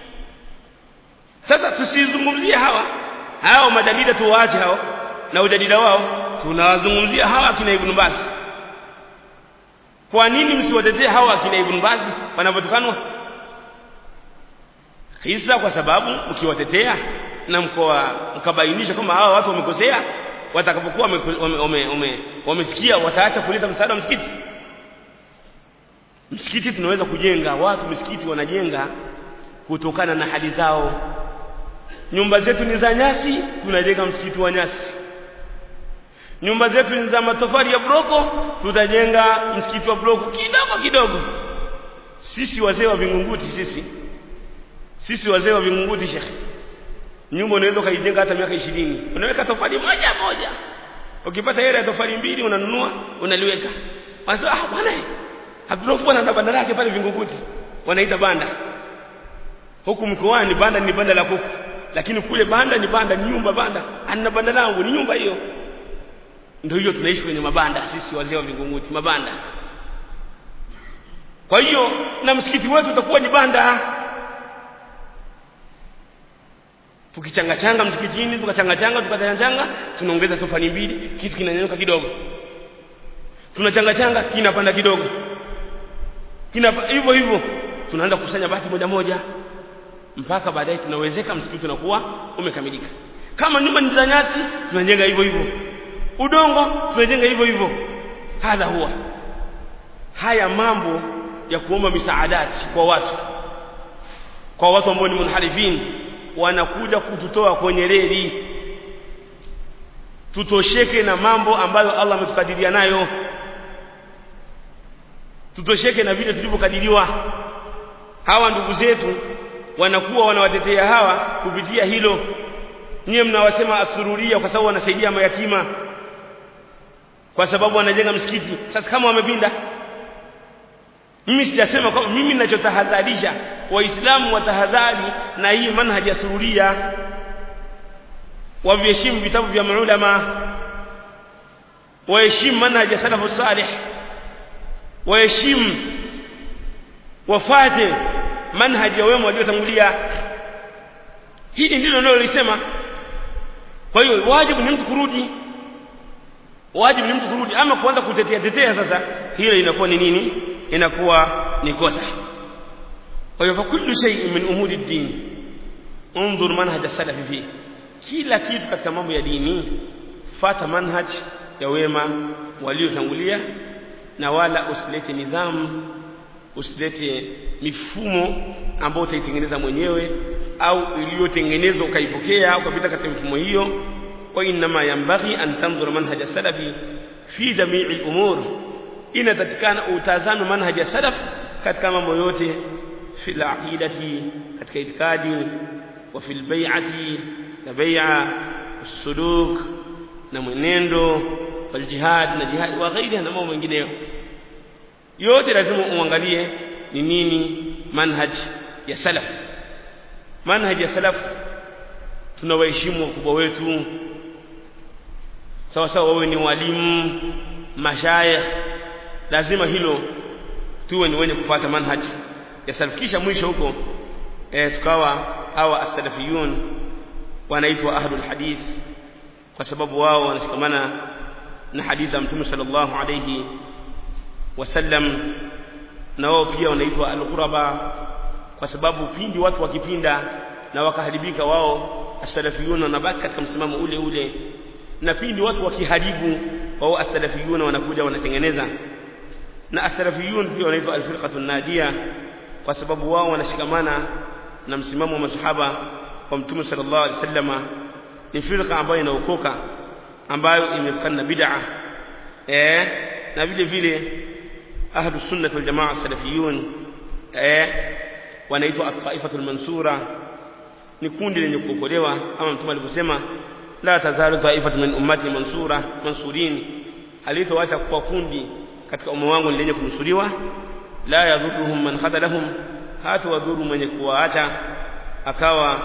Speaker 1: sasa tusizungumzie hawa hao majadida tuwaache hao na ujadida wao tunawazungumzia hawa kina Ibn Baz kwa nini msiwatetee hawa kina Ibn Baz wanapotukanwa kisa kwa sababu mkiwatetea na mkoa mkabainisha kwamba hawa watu wamekosea watakapokuwa wamesikia wataacha kuleta msaada wa msikiti msikiti tunaweza kujenga watu msikiti wanajenga kutokana na hali zao nyumba zetu ni za nyasi tunajenga msikiti wa nyasi nyumba zetu ni za matofali ya broko tutajenga msikiti wa broko kidogo kidogo sisi wazee wa vingunguti sisi sisi wazee wa vingunguti shekhe nyumba unaweza kaijenga hata miaka 20 unaweka tofali moja moja ukipata hela ya tofali mbili unanunua unaliweka wanasema ah bwana Abdullah bwana na banda lake pale vingunguti wanaita banda huku mkoani banda ni banda la kuku lakini kule banda ni banda ni nyumba banda ana banda langu ni nyumba hiyo ndio hiyo tunaishi kwenye mabanda sisi wazee wa vingunguti mabanda kwa hiyo na msikiti wetu utakuwa ni banda tukichanga changa msikitini tukachanga changa tukachanga changa tunaongeza tofali mbili kitu kinanyanyuka kidogo tunachanga changa kinapanda kidogo kina hivyo hivyo tunaanza kukusanya bati moja moja mpaka baadaye tunawezeka msikiti unakuwa umekamilika kama nyumba ni za nyasi tunajenga hivyo hivyo udongo tunajenga hivyo hivyo hadha huwa haya mambo ya kuomba misaadati kwa watu kwa watu ambao ni munharifin wanakuja kututoa kwenye reli tutosheke na mambo ambayo Allah ametukadiria nayo tutosheke na vile tulivyokadiriwa hawa ndugu zetu wanakuwa wanawatetea hawa kupitia hilo nyie mnawasema asururia kwa sababu wanasaidia mayatima kwa sababu wanajenga msikiti sasa kama wamepinda mimi sijasema kwa mimi ninachotahadharisha waislamu watahadhari na hii manhaji ya sururia waviheshimu vitabu vya maulama waheshimu manhaji ya salafu salih waheshimu wafate manhaji ya wema waliotangulia hili ndilo nalolisema kwa hiyo wajibu ni mtu kurudi wajibu ni mtu kurudi ama kuanza kutetea tetea sasa hilo inakuwa ni nini inakuwa ni kosa kwa hiyo kullu shay'in min umuri ad-din unzur manhaj as-salaf fi kila kitu katika mambo ya dini fata manhaj ya wema waliotangulia na wala usilete nidhamu usilete mifumo ambayo utaitengeneza mwenyewe au iliyotengenezwa ukaipokea ukapita katika mifumo hiyo wa inma yanbaghi an tanzura manhaj as-salafi fi jami'i al-umur inatakikana utazame manhaj ya salaf katika mambo yote fi al-aqidati katika itikadi wa fi al-bai'ati na bai'a usuluk na mwenendo wal jihad na jihad wa ghairiha na mambo mengineyo yote lazima uangalie ni nini manhaj ya salaf manhaj ya salaf tunawaheshimu wakubwa wetu sawa sawa wawe ni walimu mashayikh lazima hilo tuwe ni wenye kufuata manhaj ya salaf kisha mwisho huko e, tukawa hawa as-salafiyun wanaitwa ahlul hadith kwa sababu wao wanashikamana na hadithi ya mtume sallallahu alayhi wasallam na wao pia wanaitwa al-ghuraba kwa sababu pindi watu wakipinda na wakaharibika wao as-salafiyun wanabaki katika msimamo ule ule na pindi watu wakiharibu wao as-salafiyun wanakuja wanatengeneza na as-salafiyun pia wanaitwa al-firqatu najia kwa sababu wao wanashikamana na msimamo wa masahaba wa mtume sallallahu alaihi wasallama ni firqa ambayo inaokoka ambayo imepakana na bid'a eh na vile vile ahlu sunnah wal jamaa salafiyun eh wanaitwa at-ta'ifatul mansura ni kundi lenye kuokolewa kama mtume alivyosema la tazalu ta'ifatu min ummati mansura mansurin alitoacha kwa kundi katika umma wangu lenye kunusuriwa la yadhurruhum man khadalahum hata wadhuru mwenye kuwaacha akawa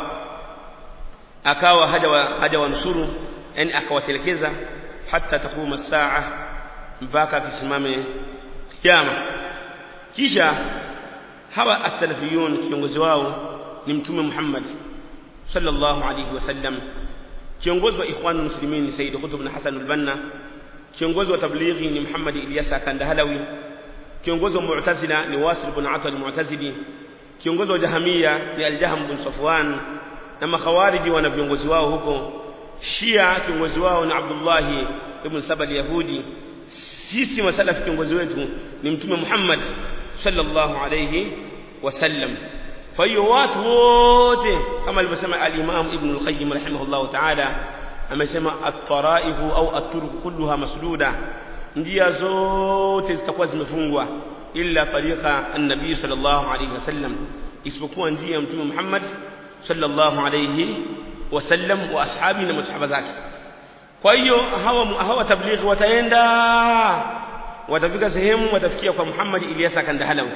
Speaker 1: akawa haja wa, haja wanusuru yani akawatelekeza hata takuma saa mpaka kisimame kiyama kisha hawa as-salafiyun kiongozi wao ni mtume Muhammad sallallahu alayhi wasallam kiongozi wa ikhwanul muslimin Sayyid Qutb bin Hasan al-Banna kiongozi wa tablighi ni Muhammad Ilyasa Kandahalawi kiongozi wa Mu'tazila ni Wasil bin Atal Mu'tazili kiongozi wa Jahamia ni Al-Jahm bin Safwan na makhawariji wana viongozi wao huko Shia kiongozi wao ni Abdullah ibn Saba al-Yahudi sisi masalafi kiongozi wetu ni mtume Muhammad sallallahu alayhi wasallam kwa hiyo watu wote kama alivyosema al-Imam Ibn al-Qayyim rahimahullah ta'ala amesema at-taraifu au at-turuq kulluha masduda njia zote zitakuwa zimefungwa illa tariqa an-nabii sallallahu alayhi wasallam isipokuwa njia ya mtume Muhammad sallallahu alayhi wasallam wa ashabi na masahaba zake kwa hiyo hawa hawa tablighi wataenda watafika sehemu watafikia kwa Muhammad Ilyasa Kandahalawi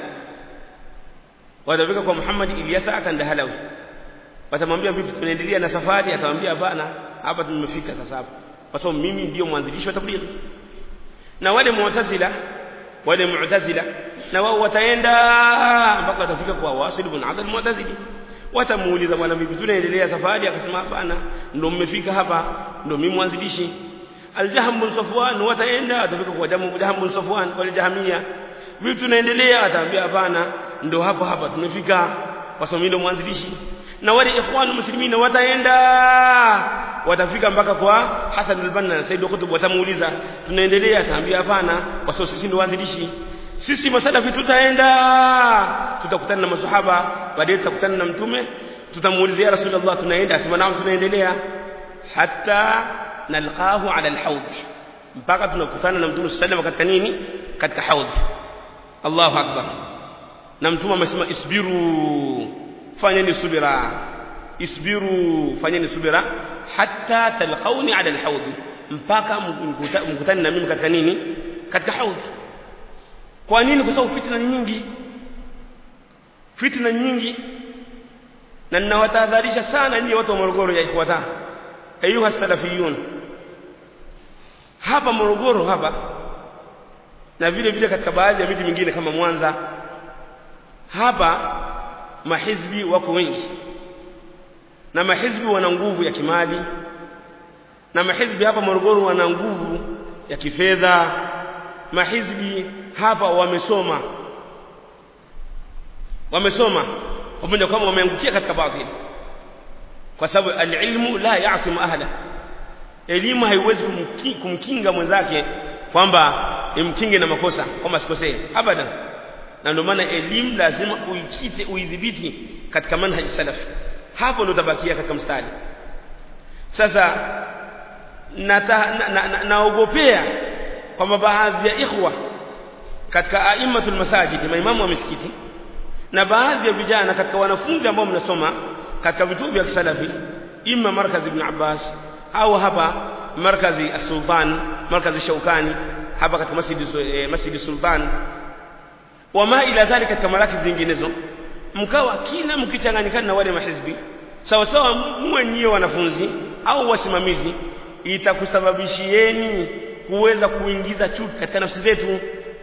Speaker 1: watafika kwa Muhammad Ilyasa Kandahalawi watamwambia vipi tunaendelea na safari atamwambia hapana hapa tumefika sasa hapa kwa sababu mimi ndio mwanzilishi wa tablighi na wale mu'tazila wale mu'tazila na wao wataenda mpaka watafika kwa Wasil ibn Adal mu'tazili watamuuliza bwana vipi tunaendelea safari akasema hapana ndio mmefika hapa ndio mimi mwanzilishi Al-Jahm bin Safwan wataenda atafika kwa Jahm Jahm bin Safwan wale Jahamia vipi tunaendelea ataambia hapana ndio hapo hapa tumefika kwa sababu ndio mwanzilishi na wale ikhwan muslimina wataenda watafika mpaka kwa Hassan al-Banna na Said Qutb watamuuliza tunaendelea ataambia hapana kwa sababu sisi ndio waanzilishi sisi masalafi tutaenda tutakutana na masahaba baadaye tutakutana na mtume tutamuuliza ya rasulullah tunaenda asema naam tunaendelea hatta nalqahu ala alhawd mpaka tunakutana na mtume sallallahu katika nini katika haudh Allahu akbar na mtume amesema isbiru fanyeni subira isbiru fanyeni subira hatta talqauni ala alhawd mpaka mkutane na mimi katika nini katika haudh kwa nini kwa sababu fitna ni nyingi fitna nyingi na ninawatahadharisha sana nyinyi watu wa Morogoro ya ikhwata ayuha salafiyun hapa Morogoro hapa na vile vile katika baadhi ya miji mingine kama Mwanza hapa mahizbi wako wengi na mahizbi wana nguvu ya kimali na mahizbi hapa Morogoro wana nguvu ya kifedha mahizbi hapa wamesoma wamesoma pamoja kwamba wameangukia katika baadhi kwa sababu alilmu la yasimu ahla elimu haiwezi kumki, kumkinga mwenzake kwamba imkinge na makosa kwamba sikosee abadan na ndio maana elimu lazima uikite uidhibiti katika manhaji salaf hapo ndio utabakia katika mstari sasa naogopea na, na, na kwamba baadhi ya ikhwa katika aimatul masajid maimamu wa misikiti na baadhi ya vijana katika wanafunzi ambao mnasoma katika vituo vya kisalafi imma markazi ibn Abbas au hapa markazi as-Sultan markazi Shaukani hapa katika masjidi eh, masjidi Sultan wama ila dhalika katika maraki zinginezo mkawa kila mkichanganyikana na wale mahizbi sawa sawa muwe nyie wanafunzi au wasimamizi itakusababishieni kuweza kuingiza chuki katika nafsi zetu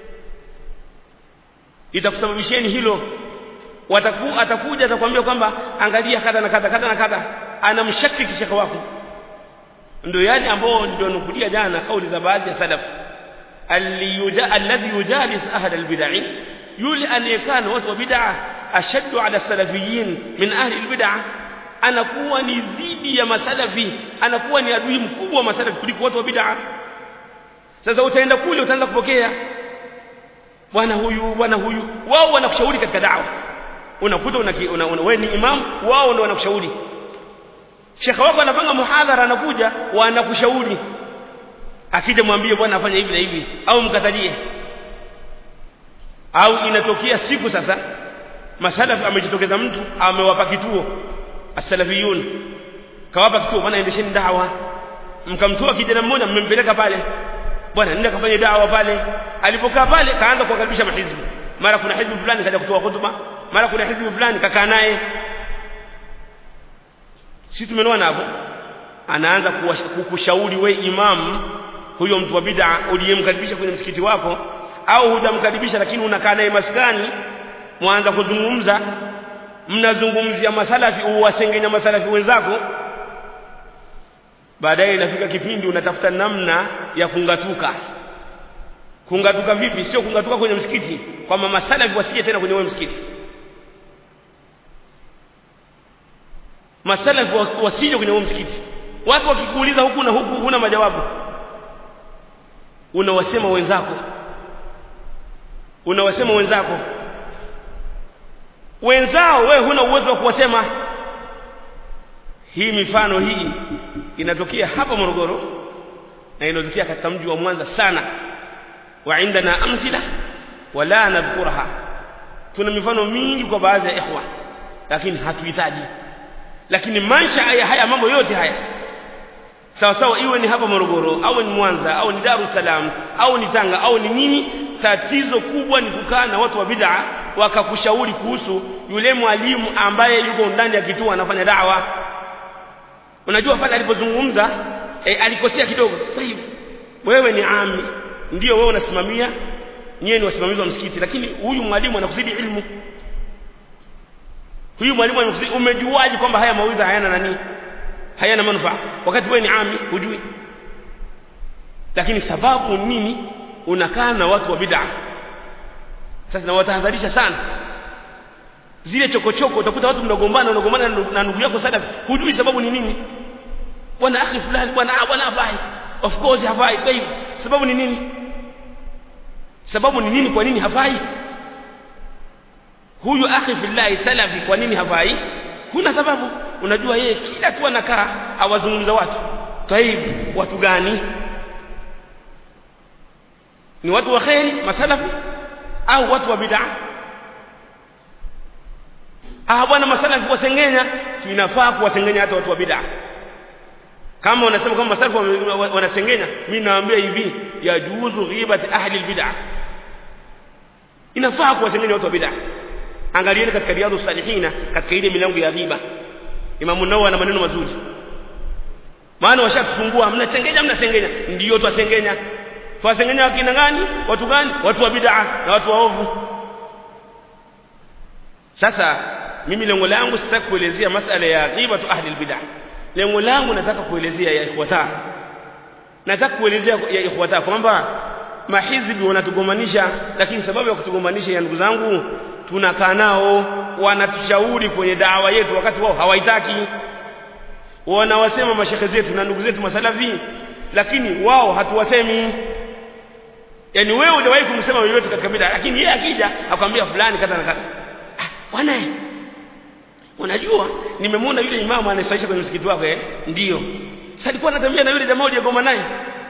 Speaker 1: itakusababishieni hilo Wataku, atakuja atakwambia kwamba angalia kadha na kadha kadha na kadha anamshakiki shekhe wako ndio yale ambao ndio nukulia jana kauli za baadhi ya salaf alladhi yujalis ahla albid'ah yule anayekaa na watu wa bid'ah ashaddu ala salafiyin min ahli albid'ah anakuwa ni dhidi ya masalafi anakuwa ni adui mkubwa wa masalafi kuliko watu wa bid'ah sasa utaenda kule utaanza kupokea bwana huyu bwana huyu wao wanakushauri katika da'wa unakuta una, una, una wewe ni imam wao ndio wanakushauri shekhe wako anapanga muhadhara anakuja wanakushauri akija mwambie bwana afanye hivi na hivi au mkatalie au inatokea siku sasa masalafi amejitokeza mtu amewapa kituo as-salafiyun kawapa kituo bwana endesheni dawa mkamtoa kijana mmoja mmempeleka pale bwana nenda kafanye dawa pale alipokaa pale kaanza kuwakaribisha mahizbi mara kuna hizbi fulani kaja kutoa hutuba mara kuna hizbi fulani kakaa naye sisi tumeona hapo anaanza kukushauri we imam huyo mtu wa bid'a uliyemkaribisha kwenye msikiti wako au hujamkaribisha lakini unakaa naye maskani mwanza kuzungumza mnazungumzia masalafi uwasengenya masalafi wenzako baadaye inafika kipindi unatafuta namna ya kungatuka kungatuka vipi sio kungatuka kwenye msikiti kwamba masalafi wasije tena kwenye wewe msikiti masalafi wasije kwenye wewe msikiti watu wakikuuliza huku na huku huna majawabu unawasema wenzako unawasema wenzako wenzao wewe huna uwezo wa kuwasema hii mifano hii inatokea hapa Morogoro na inatokea katika mji wa Mwanza sana wa indana amsila wala nadhkuraha tuna mifano mingi kwa baadhi ya ikhwa lakini hatuhitaji lakini maisha ya haya mambo yote haya sawa sawa iwe ni hapa Morogoro au ni Mwanza au ni Dar es Salaam au ni Tanga au ni nini tatizo kubwa ni kukaa na watu wa bid'a wakakushauri kuhusu yule mwalimu ambaye yuko ndani ya kituo anafanya dawa unajua pale alipozungumza e, alikosea kidogo tayib wewe ni ami ndio wewe unasimamia nyewe ni wasimamizi wa msikiti lakini huyu mwalimu anakuzidi ilmu huyu mwalimu anakuzidi umejuaje kwamba haya mawaidha hayana nani hayana manufaa wakati wewe ni ami hujui lakini sababu nini unakaa na watu wa bid'a sasa nawatahadharisha sana zile chokochoko utakuta watu mnagombana unagombana na ndugu yako salafi hujui sababu ni nini bwana akhi fulani bwana bwana hafai of course hafai tayib sababu ni nini sababu ni nini kwa nini hafai huyu akhi fillahi salafi kwa nini hafai kuna sababu unajua yeye kila tu anakaa awazungumza watu tayib watu gani ni watu wa kheri masalafi au watu wa bid'a ah bwana masalafi wasengenya tunafaa kuwasengenya hata watu wa bid'a kama wanasema kama masalafu wanasengenya mimi nawaambia hivi yajuzu ghibati ahli albid'ah inafaa kuwasengenya watu wa bid'ah angalieni katika riyadu salihina katika ile milango ya ghiba Imam Nawawi ana maneno mazuri maana washatufungua mnasengenya mnasengenya ndio twasengenya twasengenya wakina gani watu gani watu wa bid'ah na watu waovu sasa mimi lengo langu sitaki kuelezea masala ya ghibatu ahli albid'ah lengo langu nataka kuelezea ya ikhwata nataka kuelezea ya ikhwata kwamba mahizbi wanatugomanisha lakini sababu ya kutugomanisha ya ndugu zangu tunakaa nao wanatushauri kwenye dawa yetu wakati wao hawaitaki wanawasema mashekhe zetu na ndugu zetu masalafi lakini wao hatuwasemi yani wewe hujawahi kumsema yoyote katika bid'a lakini yeye akija akwambia fulani kadha na kadha ah bwana unajua nimemwona yule imamu anayesaisha kwenye msikiti wako eh ndio sasa alikuwa anatembea na yule jamaa uliyegoma naye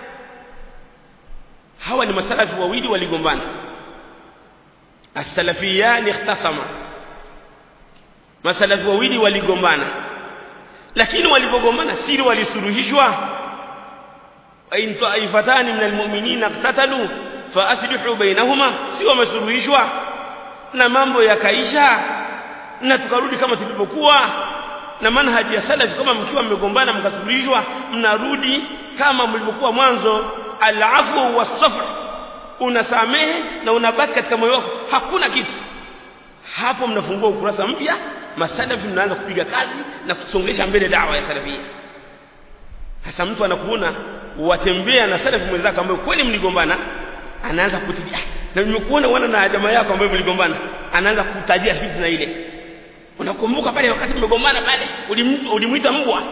Speaker 1: hawa ni masalafi wawili waligombana as-salafiyan ikhtasama masalafi wawili waligombana lakini walipogombana siri walisuluhishwa in ta'ifatani min almu'minina iqtatalu fa aslihu bainahuma si wamesuluhishwa na mambo yakaisha na tukarudi kama tulivyokuwa na manhaji ya salafi kama mkiwa mmegombana mkasuluhishwa mnarudi kama mlivyokuwa mwanzo al-afwu was-safh unasamehe na unabaki katika moyo wako hakuna kitu hapo mnafungua ukurasa mpya masalafi mnaanza kupiga kazi na kusongesha mbele dawa ya salafia sasa mtu anakuona watembea na salafi mwenzako ambaye kweli mligombana anaanza kutilia na nimekuona wana na jamaa yako ambaye mligombana anaanza kutajia fitna ile unakumbuka pale wakati mmegombana pale ulimuita mbwa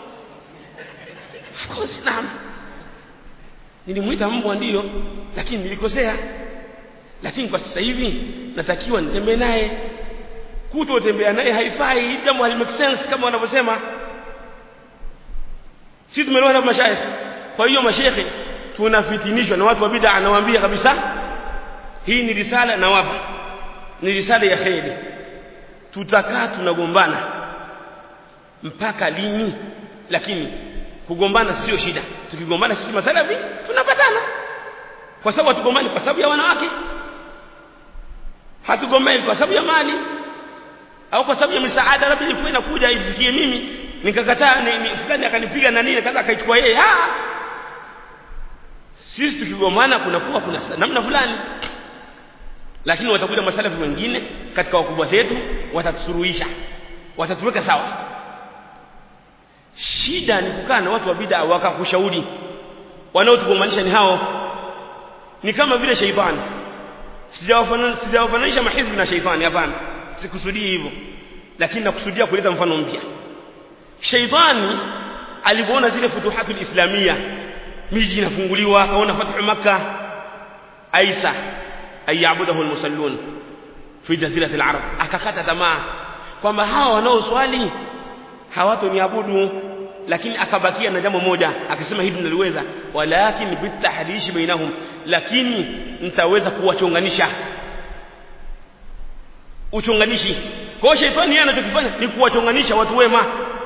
Speaker 1: of course naam nilimuita mbwa ndiyo lakini nilikosea lakini kwa sasa hivi natakiwa nitembee naye kutotembea naye haifai jambo hali make sense kama wanavyosema si tumeelewa na mashaikh kwa hiyo mashaikh tunafitinishwa na watu wa bid'a anawaambia kabisa hii ni risala na wapa ni risala ya kheri tutakaa tunagombana mpaka lini lakini kugombana sio shida tukigombana sisi masalafi tunapatana kwa sababu hatugombani kwa sababu ya wanawake hatugombani kwa sababu ya mali au kwa sababu ya misaada labda ilikuwa inakuja ifikie mimi nikakataa ni, ni fulani akanipiga na nini kaza akaichukua yeye ah sisi tukigombana kunakuwa kuna namna fulani lakini watakuja masalafi wengine katika wakubwa zetu watatusuruhisha watatuweka sawa shida ni kukaa na watu wa bid'a wakakushauri wanaotugombanisha ni hao ni kama vile sheitani sijawafananisha mahizbi na sheitani hapana sikusudii hivyo lakini nakusudia kuleta mfano mpya sheitani alipoona zile futuhatul islamia miji inafunguliwa akaona fathu makkah aisa ayabudahu almusallun fi jazirati alarab akakata tamaa kwamba hawa wanaoswali hawatoniabudu lakini akabakia na jambo moja akisema hili naliweza walakin bitahrishi bainahum lakini nitaweza kuwachonganisha uchonganishi kwa shetani yeye anachokifanya ni kuwachonganisha watu wema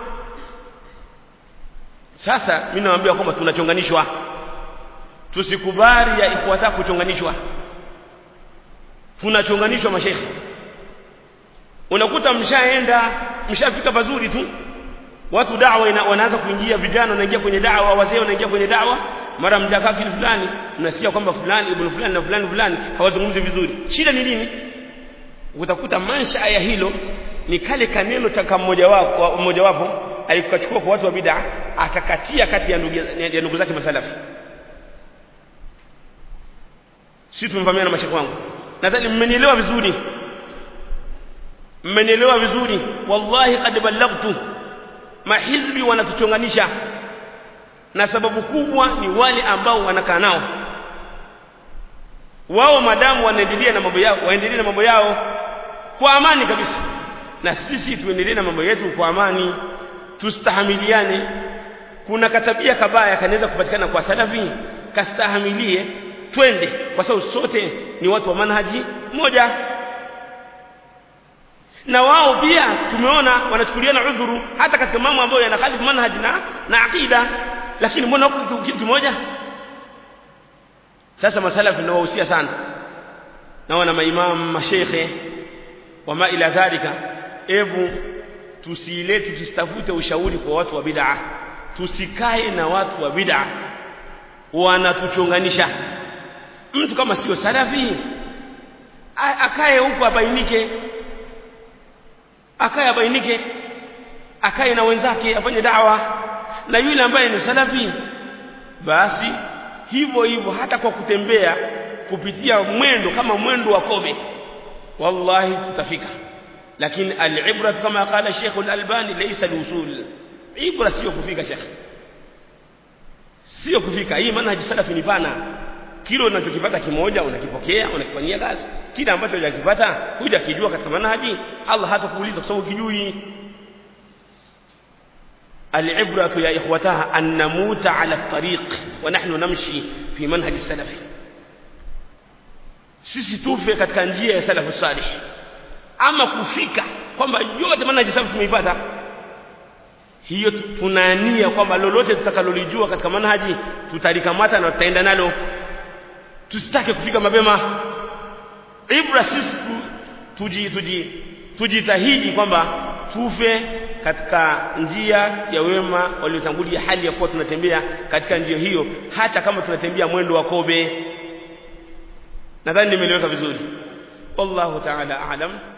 Speaker 1: sasa mimi nawaambia kwamba tunachonganishwa tusikubali ya ifuata kuchonganishwa tunachonganishwa mashaikhi unakuta mshaenda mshafika pazuri tu watu dawa ina, wanaanza kuingia vijana wanaingia kwenye dawa wazee wanaingia kwenye dawa mara mjakafiri fulani mnasikia kwamba fulani ibn fulani na fulani fulani hawazungumzi vizuri shida ni nini utakuta mansha ya hilo ni kale kaneno cha mmoja wapo mmoja wapo alikachukua kwa watu wa bid'a akakatia kati ya ndugu ya ndugu zake masalafi sisi tumevamiana na mashaka wangu nadhani mmenielewa vizuri mmenielewa vizuri wallahi qad ballaghtu mahizbi wanatuchonganisha na sababu kubwa ni wale ambao wanakaa nao wao madamu wanaendelea na mambo yao waendelee na mambo yao kwa amani kabisa na sisi tuendelee na mambo yetu kwa amani tustahamiliane kuna katabia kabaya kanaweza kupatikana kwa salafi kastahamilie twende kwa sababu sote ni watu wa manhaji moja na wao pia tumeona wanachukuliana udhuru hata katika mambo ambayo yanakhalifu manhaj na na aqida lakini mbona wako kitu kimoja sasa masalafi nawahusia sana na wana maimam masheikhe wama ila dhalika ebu tusilete tusitafute ushauri kwa watu wa bid'a tusikae na watu wa bid'a wanatuchonganisha mtu kama sio salafi akae huko abainike akae abainike akae na wenzake afanye dawa na yule ambaye ni salafi basi hivyo hivyo hata kwa kutembea kupitia mwendo kama mwendo wa kobe wallahi tutafika lakini al-ibra kama qala Sheikh al-Albani laysa al-usul ibra sio kufika Sheikh sio kufika hii maana salafi ni pana kile unachokipata kimoja unakipokea unakifanyia kazi kile ambacho hujakipata hujakijua katika manhaji Allah hatakuuliza kwa sababu kijui العبرة يا إخوتها أن نموت على الطريق ونحن نمشي في منهج السلف sisi tufe katika njia ya salafu salih ama kufika kwamba yote manhaji salafu tumeipata hiyo tunania kwamba lolote tutakalolijua katika manhaji tutalikamata na tutaenda nalo tusitake kufika mapema ibra sisi tuji tuji tujitahidi kwamba tufe katika njia ya wema waliotangulia hali ya kuwa tunatembea katika njia hiyo hata kama tunatembea mwendo wa kobe nadhani nimeeleweka vizuri wallahu ta'ala a'lam